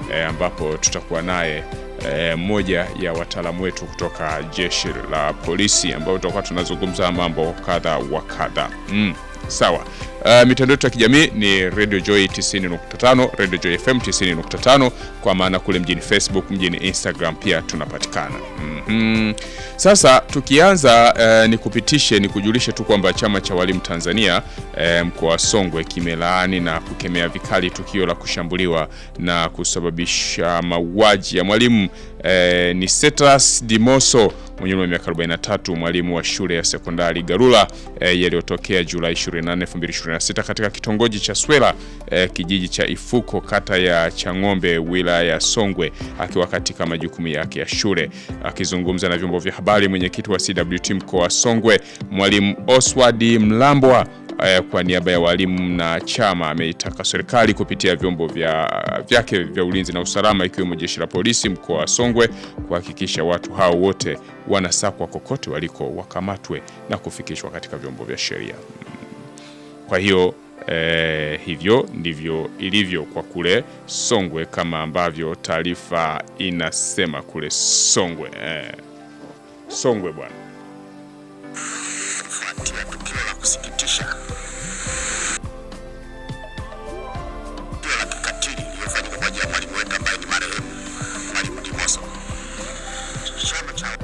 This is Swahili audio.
e, ambapo tutakuwa naye e, mmoja ya wataalamu wetu kutoka jeshi la polisi ambao tutakuwa tunazungumza mambo kadha wa kadha. Mm, sawa. Uh, mitandao yetu ya kijamii ni Radio Joy 90.5, Radio Joy FM 90.5 kwa maana kule mjini Facebook, mjini Instagram pia tunapatikana. Mhm. Sasa tukianza uh, nikupitishe nikujulishe tu kwamba chama cha walimu Tanzania uh, mkoa wa Songwe kimelaani na kukemea vikali tukio la kushambuliwa na kusababisha mauaji ya mwalimu uh, ni Setras Dimoso mwenye umri wa miaka 43 mwalimu wa shule ya sekondari Garula eh, yaliyotokea Julai 24, 2026 katika kitongoji cha Swela eh, kijiji cha Ifuko kata ya Chang'ombe wilaya ya Songwe akiwa katika majukumu yake ya shule. Akizungumza na vyombo vya habari, mwenyekiti wa CWT mkoa wa Songwe mwalimu Oswald Mlambwa eh, kwa niaba ya walimu na chama ameitaka serikali kupitia vyombo vya vyake vya ulinzi na usalama ikiwemo jeshi la polisi mkoa wa Songwe kuhakikisha watu hao wote wanasakwa kokote waliko wakamatwe na kufikishwa katika vyombo vya sheria. Kwa hiyo eh, hivyo ndivyo ilivyo kwa kule Songwe kama ambavyo taarifa inasema kule Songwe eh. Songwe bwana.